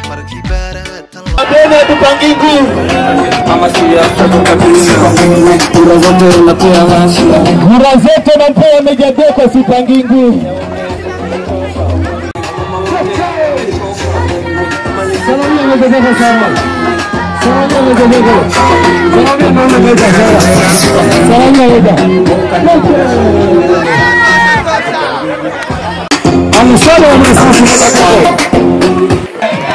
markii baaratan Tena tupangi nguvu kura zote napewa Mejadeko, sipangi nguvu. Salamia Mejadeko sana. Salamia Mejadeko. Salamia Mama Meja sana. Salamia Meja. Amsana wa Mwenyezi Mungu.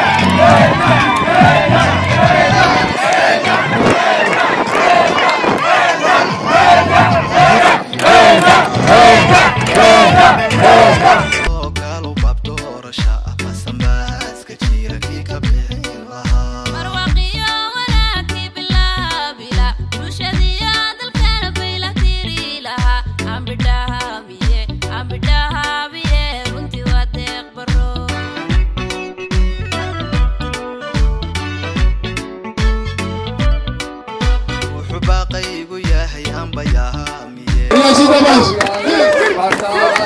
oo gaalo baab doorasha ah basanbaaska jira kii ka bixin lahaa marwaqiyo wanaagii bilaabila bulshadiyo dalkana bayla tiri lahaa ambidhahaabiye ambidhahaabiye runtii waa deeq baro wuxuu baaqaygu yahay ambayahaamiye Unashika basi.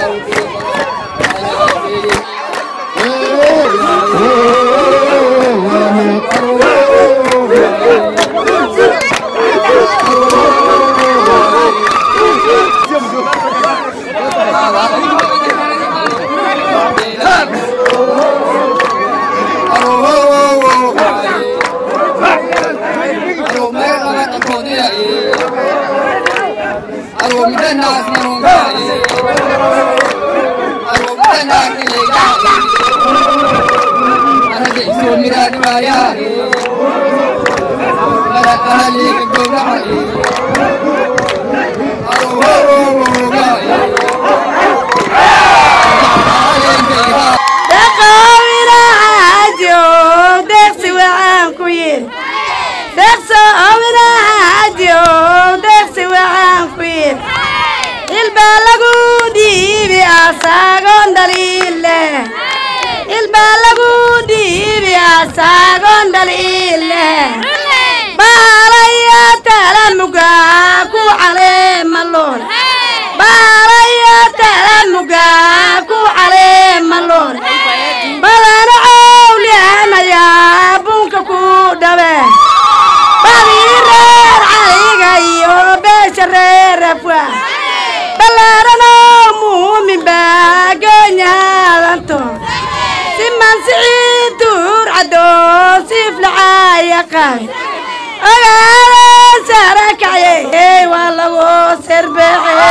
dhaqawinaajo deeqsi waxaan ku yidhi deeqso owinaajo deeqsi waxaan ku yidhi ilbaa lagu dhiibi asaagoon dhaliile ilbaa lagu dhiibi asaagoon dhaliile baalaya talamuga ku caleema lool baalaya talamuga ku caleema lool badana cawlianayaa bunka ku dhabe badii reer caliga iyo beesha reer afwa ballaarano muumin baa goonyaadanto siman siciid duur caddo siiflacaya qabe ogaada sara kacye waa lagu serbeece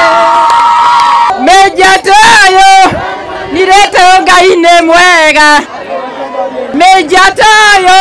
Mejatayo nireto gaine mwega Mejatayo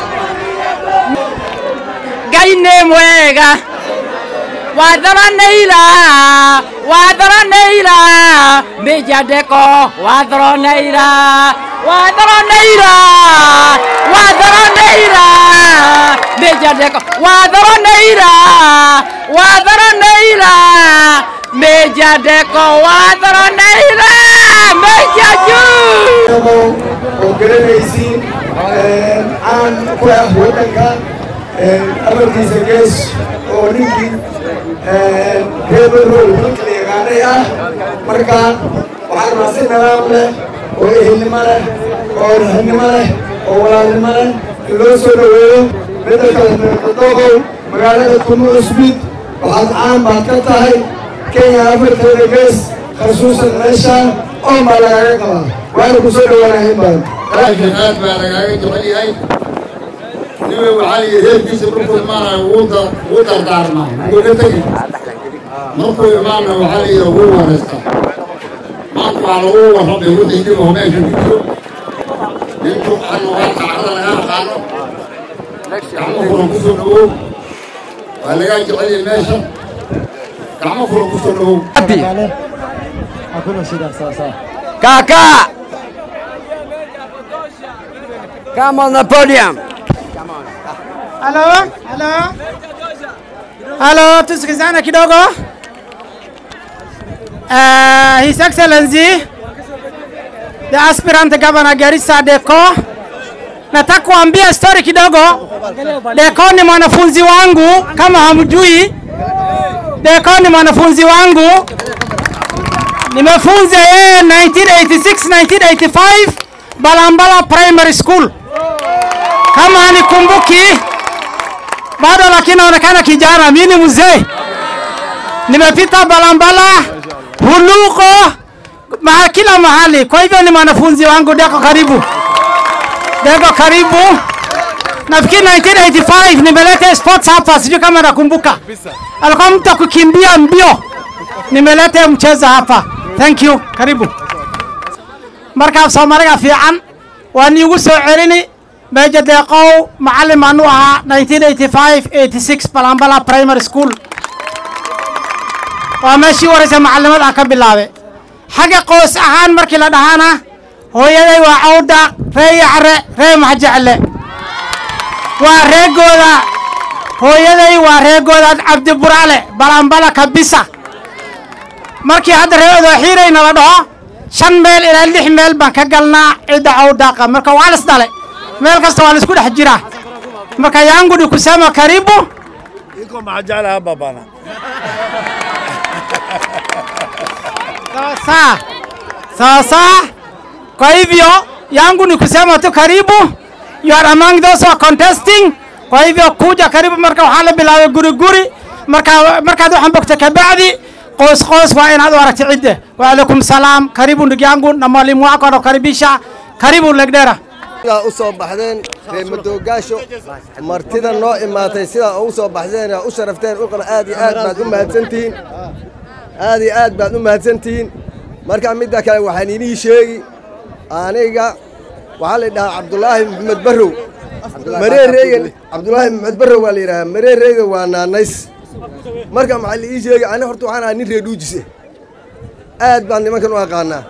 gaine mwega Wadara neila Wadara neila Mejadeko Wadara neila Wadara neila Wadara neila Mejadeko Wadara neila Wadara neila Mejadeko Wadara neila Mejaju oo garanaysiin caan ku ah waddanka amarkiisa gees oo ninkii reebarrow dalka la yaqaanay ah marka waxaan rabaa si nidaam leh oo ehelnimo leh oo raxnimo leh oo walaalnimo leh in loo soo dhoweeyo bedelka dadoogow magaalada kumu cusbid waxaad caan baad ka tahay kenya afarteeda gees khasuusan meeshaan oo baa lagaaga qabaa waana ku soo dhowaanahay baan laakiin aad baa lagaaga jecel yahay niba waxaa la yidhi reerkiisa markuu imaanayo wuu dardaarmaa wuuna tegi markuu imaana waxaa la yidhi wuu wareystaa maanta waa lagu warramay wixii niba meesha ku jiro ninku anu waa kacada laga aqaano gacmo furan ku soo dhawow waa lagaa jecel yahay meesha gacmo furan ku soo dhawow Kaka Come on the podium Halo, halo. Halo, tusikizane kidogo. Uh, His Excellency the aspirant governor Garissa Deko, nataka kuambia story kidogo. Deko ni mwanafunzi wangu, kama hamjui. Deko ni mwanafunzi wangu, nimefunza yeye 1986 1985 Balambala Primary School. kama hanikumbuki bado, lakini naonekana kijana. Mimi ni mzee, nimepita Balambala, Huluko, ma kila mahali. Kwa hivyo ni mwanafunzi wangu. Deko, karibu. Deko, karibu. Nafikiri 1985 nimeleta sports hapa, sijui kama nakumbuka. Alikuwa mtu wa kukimbia mbio, nimeleta mchezo hapa. Thank you, karibu. markaa soomaaliga fiican waan iigu soo celini meeja deeqow macallin aanu ahaa 1985 86 balambala primary school waa meeshii waraysa macallimad ah ka bilaabe xagga qoys ahaan markii la dhahaana hooyaday waa cawda ree yacre ree maxjecle waa reegooda hooyaday waa reegooda cabdi buraale balambala kabisa markii hadda ree odooxiirayna la dhaho shan meel ilaa lix meel baan ka galnaa cidda cawdaaqa marka waa las dhale meel kasta waa laisku dhex jiraa marka yangudi kusema karibu iko majala hapa bana sasa sasa kwa hivyo yangu ni kusema tu karibu you are among those who are contesting kwa hivyo kuja karibu marka waxaa la bilaabay guri guri marka markaad waxaan bogta kabacdi qoys qoys waa inaad u aragti cidde waalaikum salaam karibu ndugu yangu na mwalimu wako anakukaribisha karibu legdera sidaa u soo baxdeen reer madoogaasho martida noo imaatay sidaa ugu soo baxdeen u sharafteen uqana aad iyo aad baad u mahadsantihiin aad iyo aad baad u mahadsantihiin marka midda kale waxaan inii sheegi aniga waxaa la dhahaa cabdulaahi maxamed barrow mareereyga cabdulaahi maxamed barrow waa la yidhahaa mareereyga waa naanays marka maxaa la ii sheegi ani horta waxaan ahaa nin reer dhuujise aad baan nimankan u aqaanaa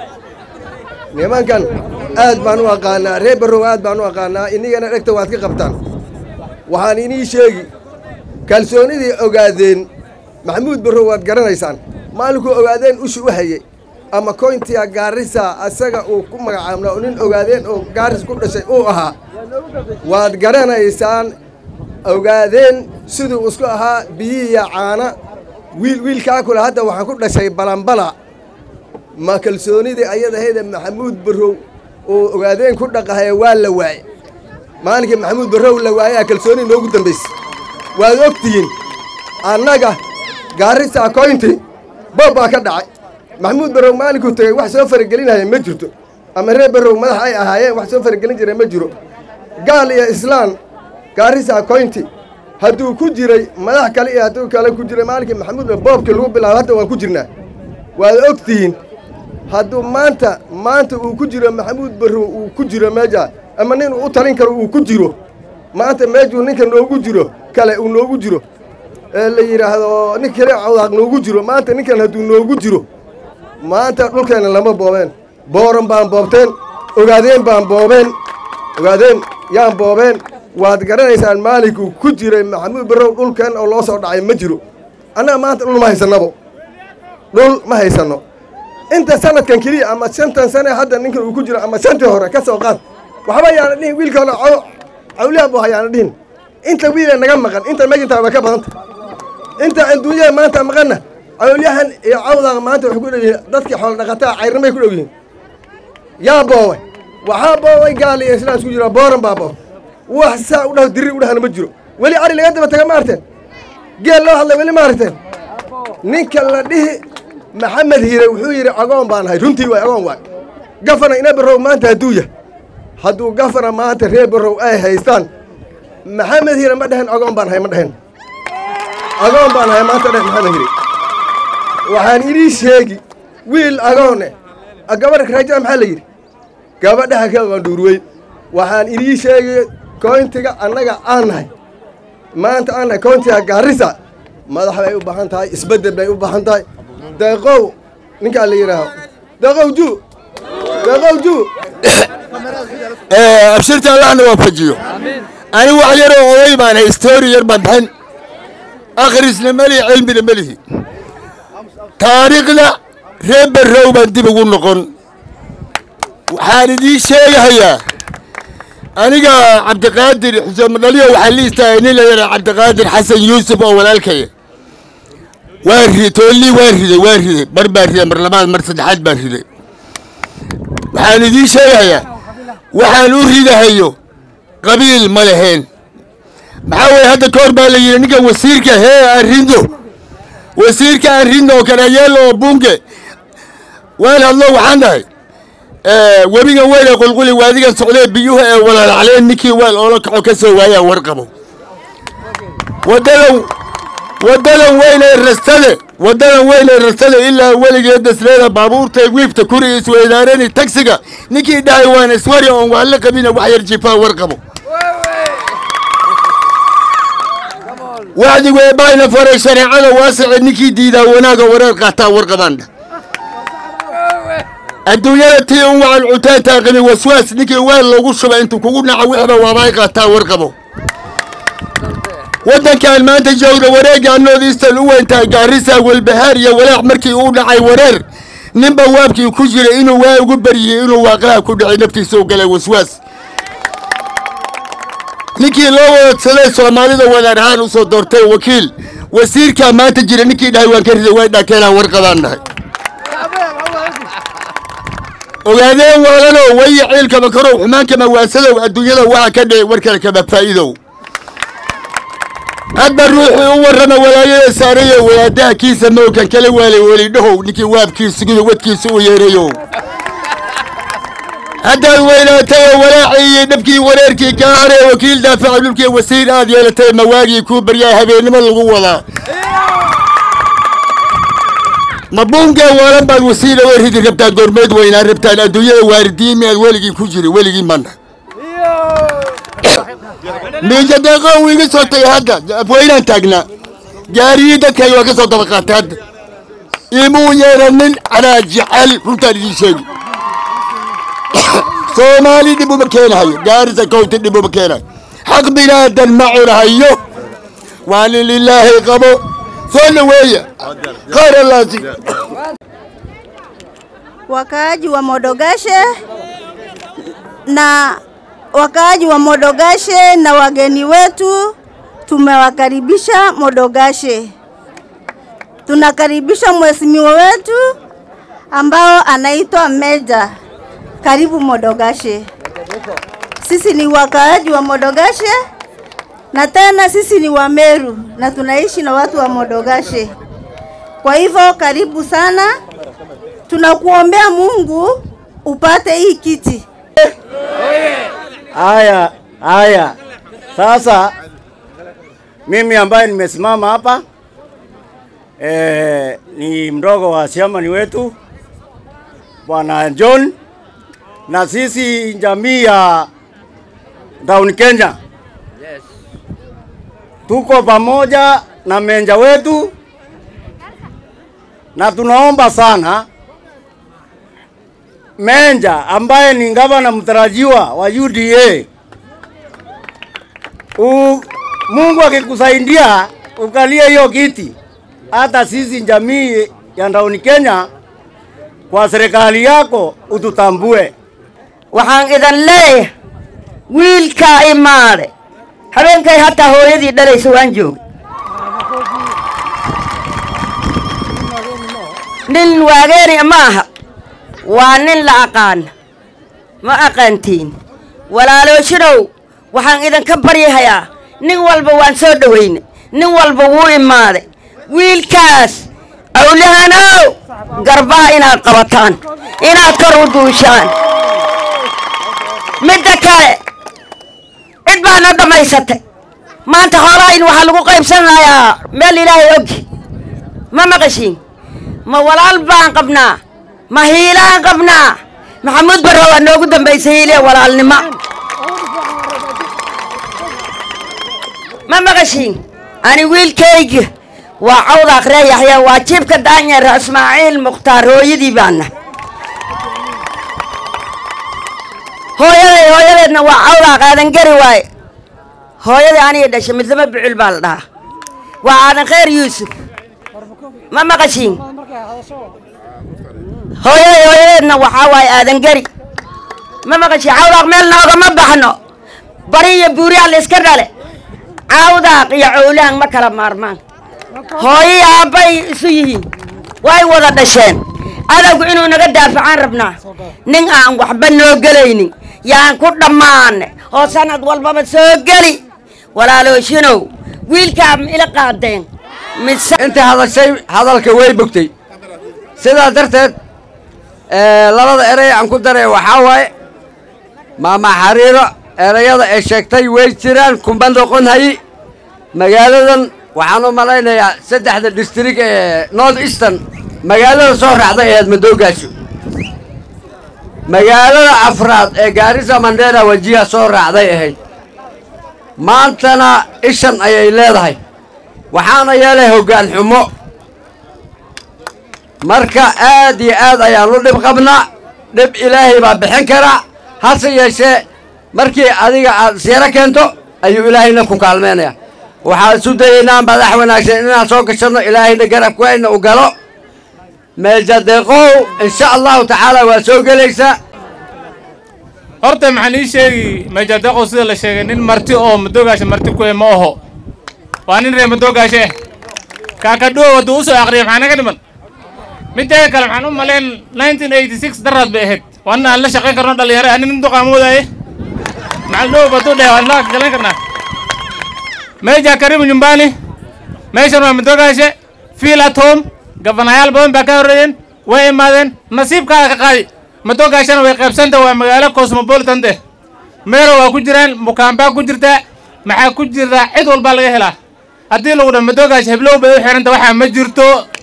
nimankan aad baan u aqaanaa reer barrow aad baan u aqaanaa inigana dhegta waad ka qabtaan waxaan inii sheegi kalsoonidii ogaadeen maxamuud barrow waad garanaysaan maalinkuu ogaadeen ushi u hayey ama koyntiya gaarisa asaga uu ku magacaabnaa oo nin ogaadeen oo gaaris ku dhashay uu ahaa waad garanaysaan ogaadeen siduu isku ahaa biyihiya caana wiil wiilkaa kule hadda waxaan ku dhashay balambala ma kalsoonidii ayadahayda maxamuud barrow oo ogaadeen ku dhaqahaya waa la waaye maalinkii maxamuud barrow la waayaa kalsooni noogu dambaysay waad ogtihiin annaga gaarisa koynti boob baa ka dhacay maxamuud barrow maalinkuu tegey wax soo faragelinaya ma jirto ama reer barrow madax ay ahaayeen wax soo faragelin jira ma jiro gaal iyo islaan gaarisa koynti hadduu ku jiray madax kale iyo hadduu kale ku jiray maalinkii maxamuud boobkii lagu bilaabo hadda waan ku jirnaa waad ogtihiin hadduu maanta maanta uu ku jiro maxamuud barrow uu ku jiro meeja ama nin uu u talin karo uu ku jiro maanta meejuu ninka noogu jiro kale uu noogu jiro ee la yidhaahdo nin kale cawdaaq noogu jiro maanta ninkan hadduu noogu jiro maanta dhulkeenna lama boobeen booran baan boobteen ogaadeen baan boobeen ogaadeen yaan boobeen waad garanaysaan maalinkuu ku jiray maxamuud barrow dhulkeen oo loo soo dhacay ma jiro annaga maanta dhul ma haysannabo dhul ma haysanno inta sanadkan keliya ama shantan sane hadda ninkan uu ku jiro ama shantii hore ka soo qaad waxba yaana dhihin wiilka hore caw cawliyaa bu hayaana dhihin inta wiile naga maqan inta megintaa way ka badanta inta adduunyada maanta maqanna cawlyahan iyo cawdaqa maanta waxay ku dhow yihiin dadkii xoolo dhaqataa cayrnimay ku dhow yihiin yaa booway waxaa booway gaal iyo islaan isku jira booran baa boob wax saa u dhaho diri u dhahana ma jiro weli ari laga daba taga ma arteen geel loo hadlay weli ma arteen ninka la dhihi maxamed hiire wuxuu yidhi agoon baan ahay runtii waay agoon waay gafana ina barrow maanta hadduu yahay hadduu gafana maanta reer barrow ay haystaan maxamed hiire ma dhehen agoon baan ahay ma dhehen agoon baan ahay maanta dheh maxamed hiire waxaan idii sheegi wiil agoone gabadha raajaa maxaa la yidhi gabadhaha ka qandhuurweyn waxaan idii sheegi koyntiga annaga aan nahay maanta aan nahay koyntiga gaarisa madax bay u baahan tahay isbeddel bay u baahan tahay deeqow ninkaa la yidhaaho deeqow ju deeqow ju abshirta allahna waafajiyo ani wax yaroo oday baan hay story yar baan bixin akhrisna melihi cilmina melihi taariikhda reer barrow baan dib ugu noqon waxaan idiin sheegahayaa aniga cabdiqaadir xuseen madhaliyo waxaa la istaagay nin la yidhaha cabdiqaadir xasan yuusuf oo walaalkaya waa riday toolii waa riday waa riday mar baan riday mar labaad mar saddexaad baan riday waxaan idiin sheegayaa waxaan u ridahayo qabiil ma leheen maxaa weeye hadda ka hor baa la yidhi ninkan wasiirka hee arrindo wasiirka arrindo oo kanayeelo oo bunge waan hadlo waxaan dhahay webigan weyn ee qulquli waadigan socdee biyuhu ee walaalacleen ninkii weel oola kaco ka soo waayaan warqabo wadadan wadadan weyn ee rastade wadadan weyn ee rastade ilaa weligeed dasleeda baabuurta wiifta kuri isweydaarani tagsiga ninkii dhahay waan iswari oon waan la qabina wax yar jifaa warqabo wacdigu ee baayna faray shareecada waasice ninkii diidaa wanaaga wareer qaataa warqabaan dhah adduunyada tii un wacan cutaantaa qabi waswaas ninkii weel loogu shuba intuu kugu naco wixba waabay qaataa warqabo waddankan maanta joogda wareegga anoodiistan u weyntaa gaarisa walbahaar iyo walaac markii uu dhacay wareer ninba waabkii ku jira inuu waa ugu baryiyey inuu waaqlaha ku dhacay naftiisa u galay waswaas ninkii loo wadsaday soomaalida wadaar ahaan usoo doortay wakiil wasiirkaa maanta jira ninkii dhahay waan ka riday way dhaakeenaan warqabaan dhahay ogaadeen waalanow wayi ciilkama karow xumaankama waasadow adduunyada waxa ka dhicay warkale kama faa'iidow hadba ruuxii u warrama walaayada saarayo wadaadaha kiisa mowkan kala waalay welidhahow ninkii waabkiisa guda wadkiisa u yeerayo haddaad weynaatay oo walaacii iyo dhabkii wareerkii kaa haree wakiil daafaca dhulkii wasiir aad yeelatay mawaagii kuu baryaa habeennimo lagu wadaa ma buungee waalan baad wasiila way ridi rabtaan goormeed weynaa rabtaan adduunyada waaridiin miyaad weligii ku jiri weligii mana miijadeeqo uu iga soo tagay hadda afweynaan taagnaa gaariyii dadkayga waa ka soo daba qaatay hadda imuu yeeranin anaa jecel runtaan idiin sheegi soomaali dhib uma keenahayo gaarisa kowta dhib uma keenayo xaq binaadan ma cunahayo waa nin lilaahi qabo soo dhaweeya khayr allaasi wakaaji wa Modogashe na wakaaji wa Modogashe na wageni wetu tumewakaribisha Modogashe. Tunakaribisha mheshimiwa wetu ambao anaitwa Meja. Karibu Modogashe. Sisi ni wakaaji wa Modogashe na tena sisi ni wa Meru na tunaishi na watu wa Modogashe. Kwa hivyo karibu sana, tunakuombea Mungu upate hii kiti. Haya, haya. Sasa mimi ambaye nimesimama hapa eh, ni mdogo wa siamani wetu Bwana John, na sisi jamii ya Down Kenya tuko pamoja na menja wetu, na tunaomba sana Menja ambaye ni gavana mtarajiwa wa UDA U, Mungu akikusaidia ukalie hiyo kiti, hata sisi jamii ya Down Kenya kwa serikali yako ututambue. waxaan idin leeyahay wiilkaa imaade habeenkay hataa hooyadii dhalaysa waan joogay nin waageeni ma aha waa nin la aqaan ma aqaantiin walaalooshinow waxaan idinka baryahayaa nin walba waan soo dhowayne nin walba wuu imaaday wiilkaas awlahanow garbaha inaad qabataan inaad kor u duushaan midda kale cid baa na dhammaysatay maanta xoolahayn waxaa lagu qaybsanayaa meel ilaahay ogi ma maqashiin ma walaal baan qabnaa ma hiilaan qabnaa maxamuud barre waa noogu dambaysay hiiliya walaalnimo ma maqashiin ani wiilkayga waa cawda akhree yaxya waa jiibka daanyeer ismaaciil mukhtaar hooyadii baana hooyaday hooyadeedna waa cawdaa qaadan gari waaye hooyadii aniga dhashay midlama bucul baa la dhahaa waa aadan khayr yuusuf ma maqashiin hooyaday hooyadeedna waxaa waaye aadan gari ma maqashiin cawdaaq meel noogama baxno bari iyo buuriyaa la iska dhale cawdaaq iyo cowlahan ma kala maarmaan hooyii aabbay isu yihiin way wada dhasheen adowgu inuu naga daafacaan rabnaa nin aan waxba noo gelaynin yaan ku dhammaane oo sanad walbaba soo geli walaalooshinow wiilkaa ma ila qaadeen mise inta hadashay hadalka way bogtay sidaa darteed ee, labada erey aan ku daray waxaa waaye maama xariiro erayada ay sheegtay way jiraan kuma noqon hayi magaaladan waxaan u malaynayaa saddexda distrik ee north eastern magaalada soo raacday ahayd madoogaasho magaalada afraad ee gaarisa mandera wajiha soo raacday ahayd maantana ishan ayay leedahay waxaana yeelay hoggaan xumo marka aad iyo aad ayaan u dhib qabnaa dhib ilaahay baa bixin karaa hase yeeshee markii adiga aad siiro keento ayuu ilaahayna ku kaalmeynaya waxaan isu dayaynaa madax wanaagsan inaan soo gashanno ilaahayna garabkayna u galo meeljadeeqow insha allahu tacaala waa soo gelaysaa horta maxaan ii sheegi meejadaqo sida la sheegay nin marti oo madoogaasha marti ku eh ma aho waa nin reer madoogaashe eh kaakadhuwa wadda u soo aqriyay maxaa naga dhiman mideeda kale maxaan u malayn 1986 daraad bay ahayd waana aan la shaqayn karno dhalinyaro ani nin duqaa moodaaye maxaan dhow badu dheh waan la galan karnaa meja karimu nyumbani meeshan waa madoogaashe fiil at home gabanayaal badan baa ka horreeyeen way imaadeen nasiibkaada ka qaadi madoogaashana way qaybsanta waa magaalo cosmopolitan eh meero waa ku jiraan mukaambaa ku jirtaa maxaa ku jirtaa cid walbaa laga helaa haddii lagu dha madoogaasha heblow bay u xiranta waxaa ma jirto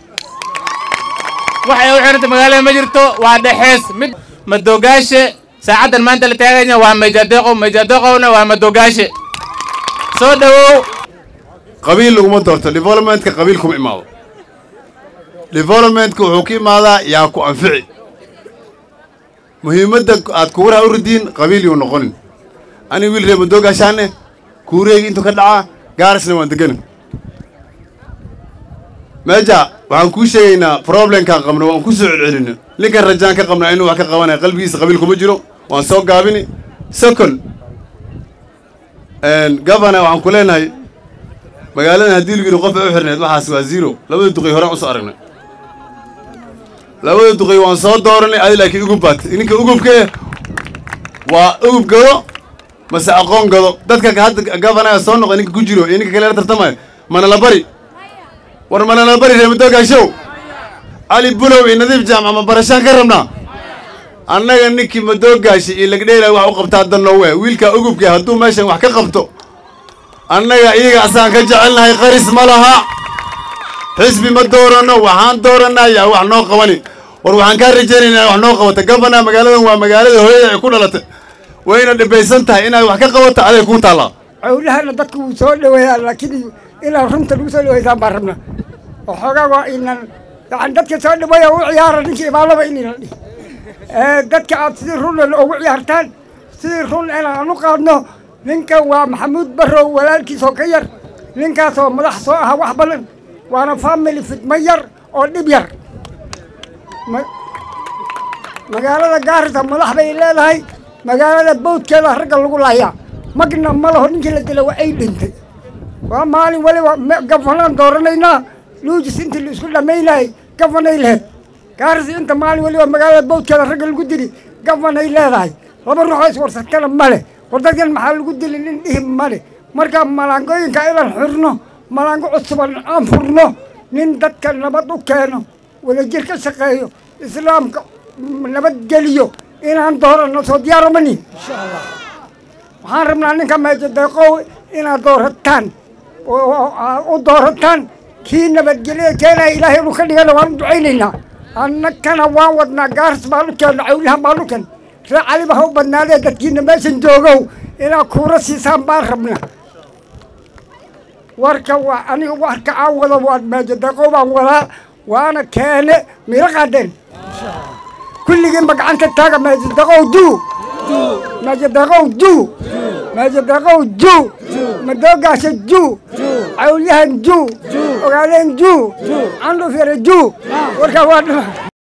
waxay u xiranta magaalada ma jirto waa dhexees mid madoogaashe saacaddan maanta la taaganya waa mejadeeqo mejadeeqowna waa madoogaashe soo dhawow qabiil laguma doorto developmentka qabiil kuma imaado developmentka wuxuu ka imaadaa yaa ku anfici muhiimadda aad kuuraha u ridiin qabiil yuu noqonin aniga wiil reer madoogaashaane kuureyga intuu ka dhacaa gaarisna waan degana meeja waxaan kuu sheegaynaa problemkaan qabno waan ku soo celcelino ninkan rajaan ka qabnaa inuu wax ka qabanaya qalbigiisa qabiil kuma jiro waan soo gaabini second governor waxaan ku leenahay magaaladan haddii lagu yidhi qof ay u xirneed waxaas waa zero labada duqay horaan usoo aragnay labada duqay waan soo dooranay adi laakiin ugub baat ninka ugubka waa ugub gado mase aqoon gado dadka hadda gavanaga soo noqday ninka ku jiro iyo ninka kale la tartamayo mana la bari war mana la bari reer madoogaashow cali bulow iyo nadiif jaamac ma barashaan ka rabnaa annaga ninkii madoogaasha iyo lagdheela wax u qabtaa danoowe wiilka ugubka hadduu meeshan wax ka qabto annaga iyaga asaan ka jecelnahay qaris ma laha xisbi ma dooranno waxaan doorannaa yaa wax noo qabani war waxaan kaa rajaynaynaa wax noo qabata gabana magaaladan waa magaalada hooyada ay ku dhalatay wayna dhibaysan tahay inaad wax ka qabato aday kuu taallaa cawlahana dadku wuu soo dhaweeyaa laakiin inaan runta lagu soo dhaweysaan baan rabnaa oo xoogaa waa inan yani dadka soo dhaweeya u ciyaara ninkii imaalaba inayna dhihi dadka aad sidii run ugu ciyaartaan sidii run inaan u qaadno ninkan waa maxamuud barrow walaalkiisoo ka yar ninkaasoo madax soo aha wax badan waana family fidmo yar oo dhib yar magaalada gaarisa madax bay leedahay magaalada bawdkeeda ragga lagu layaa magna ma laho ninkii la dila waa ay dhintay waa maalin waliba gafanaan dooranaynaa luujis intii la isku dhammaynayay gafanay laheyd gaarisa inta maalin waliba magaalada bawdkeeda ragga lagu dili gafanay leedahay laba ruuxoo iswarsakana ma leh war dadkan maxaa lagu dili nin dhihi male marka malaangooyinka inaan xirno malaango cusuban aan furno nin dadka nabad u keeno wadajir ka shaqeeyo islaamka nabadgeliyo inaan dooranno soo diyaaromani waxaan rabnaa ninka meejadeeqow inaad doorataan u doorataan kii nabadgelyo keenaya ilaahay inuu ka dhigana waan u ducaynaynaa annagana waan wadnaa gaaris baan u keenno cawlahan baan u keenno ree caliba ha u badnaadee dadkiina meeshan joogow inaad kuura siisaan baan rabna warka waa aniga warka aan wado waa meejadaqow baan wadaa waana keene miro qaadeen kulligiinba gacanta taaga meejadaqow duu meejadaqow duu meejadaqow juu madoogaasha juu cawlyahan juu ogaadeen juu candhuf yare juu warkaa waa dhima